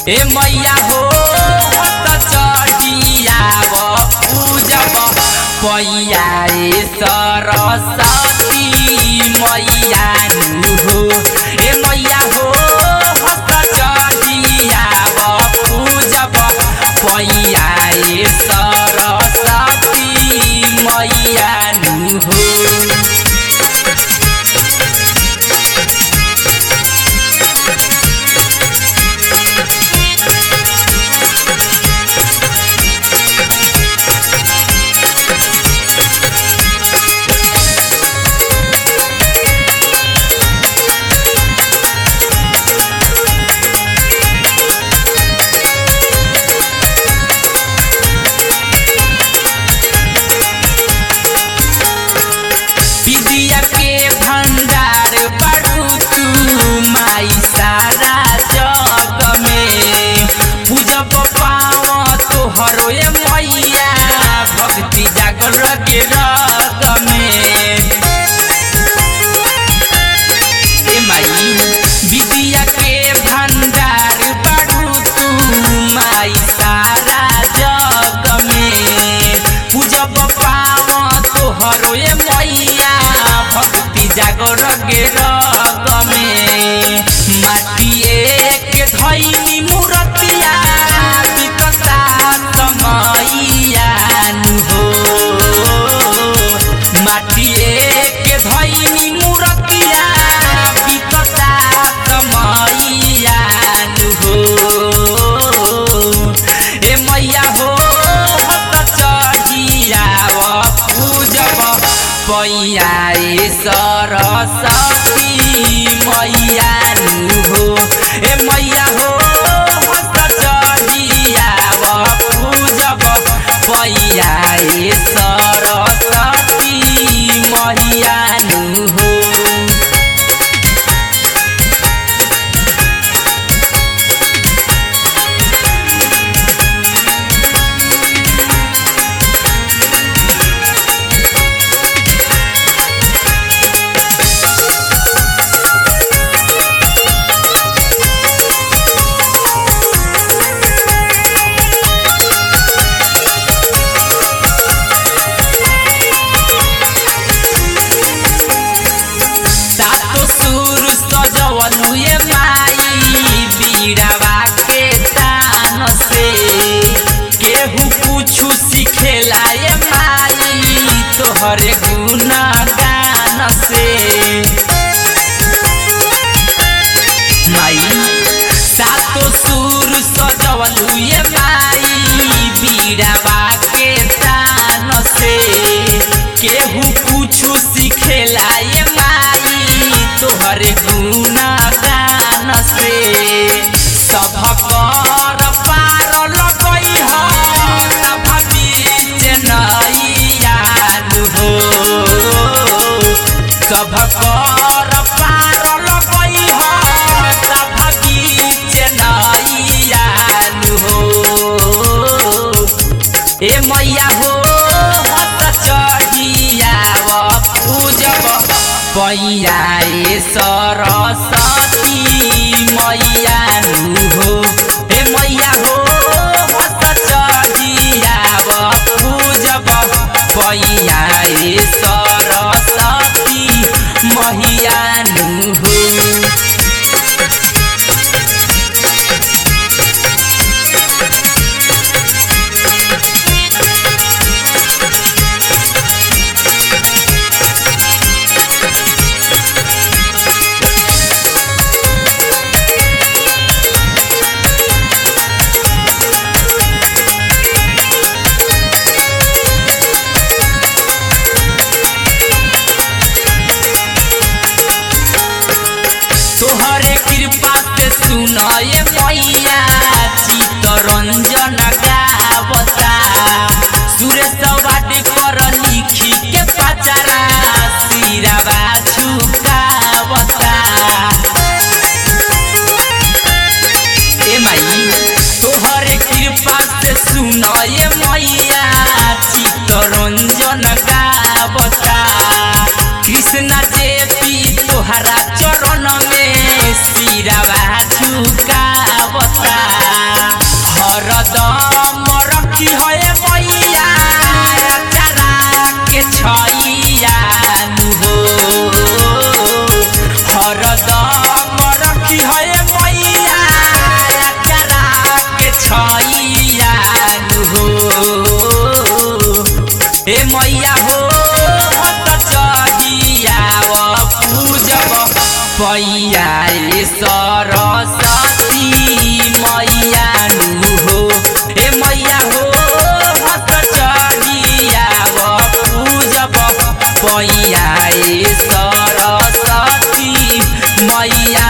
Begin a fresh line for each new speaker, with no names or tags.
ए मैया हो त चढ़ियाव पूजब पैया ए सरस्वती मैया नु हो ए मैया हो त चढ़ियाव पूजब पैया ए सरस्वती मैया नु हो विद्या के भंडार बड़ू तू माई सारा जग में पूजब पाव तोहरो ए मैया भक्ति जागर के रग में ए माई विद्या के भंडार बड़ू तू माई सारा जग में पूजब पाव तोहरो ए मैया भक्ति जागर गे रग में माटिए के धैनी मूर्तिया बिकता समैया नु हो माटिए के धैनी मूर्तिया बिकता समैया नु हो ए मैया हो त चढ़ियाव पूजब पैया ए सरस्वती मैया नु हो ए मैया हो त चढ़ियाव पूजब पैया ए सरस्वती मैया नु हो सातो सुर सजवलु ए माई बीड़ावा के तान से केहू कुछु सिखेला ए माई तोहरे गुण गान से माई सातो सुर सजवलु ए माई बीड़ावा के तान से केहू कुछु सिखेला ए माई तोहरे गुण गान से सभकर पार लगई ह तब बीच नैया नु हो सभकर पार लगई ह तब बीच नैया नु हो ए मैया हो हत चढ़ियाव पूजब पैया ए सरस्वती मैया नु हो ए मैया हो हत चढ़ियाव पूजब पैया ए सरस्वती मैया नु हो तोहरे कृपा से सुनाए मैया चितरंजन गावता सुरेश वाडी कर लिखी के पचारा सिरावा झुकावता ए माई तोहरे कृपा से सुनाए मैया चितरंजन गावता कृष्ण जेपी तोहरा चरण में सिरावा झुकावता हे मैया हो हत चढ़ियाव पूजब पैया ए सरस्वती मैया नु हो हे मैया हो हत चढ़ियाव पूजब पैया ए सरस्वती मैया